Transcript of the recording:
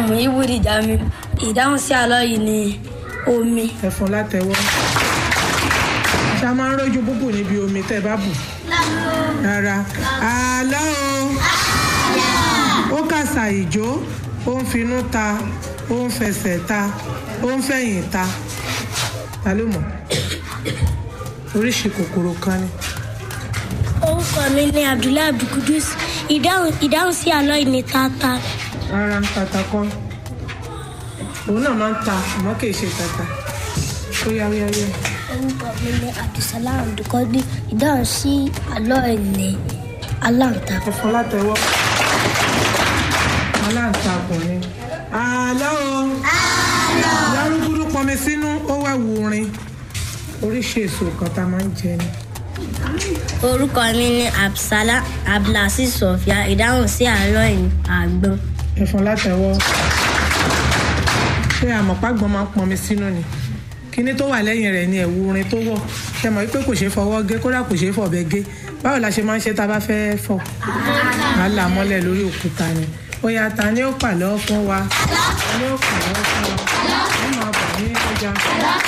mú ibùdí jami ìdáhùn sí àlọ́ yìí ni omi ẹ̀fọn látẹ̀wọ́ ṣá máa ń rójú búbù níbi omi tẹ́ ẹ bá bù rárá àlọ́ o ó kàṣà ìjó ó ń finú ta ó ń fẹsẹ̀ ta ó ń fẹ̀yìn ta ta ló mọ̀ oríṣi kòkòrò kan ni orúkọ mi ni abdullahi abdulkudus ìdáhùn ìdáhùn sí àlọ́ yìí ni tata rárá tata kọ́ òun náà máa ń ta àmọ́ kì í ṣe tata ó yá ó yá ó yá. orúkọ mi ni abdulsalam abdulkadi ìdáhùn sí àlọ́ yìí ni aláǹtakùn. ẹ̀fọn látẹ̀wọ́ aláǹtakùn ni. àlọ́ o lárúgbúrú pọnmi sínú ó wá wurin oríṣi èso kan tá a máa ń jẹ ni. orúkọ mi ni absala abdulaziz sofia ìdáhùn sí àlọ́ yìí àgbọn ẹ̀fọn látẹ̀wọ́ ṣé àmọ̀págbọ́n máa ń pọnmi sínú ni kíní tó wà lẹ́yìn rẹ̀ ni ẹ̀wù orin tó wọ̀ ṣe mọ̀ wípé kò ṣeé fọwọ́ gé kódà kò ṣeé fọ̀bẹ gé báwo la ṣe máa ń ṣe tá a bá fẹ́ fọ̀ á là mọ́lẹ̀ lórí òkúta ni ó yá ta ni ó pàlọ́ fún wa ta ni ó pàlọ́ fún wa ó máa bọ̀ ní ọjà.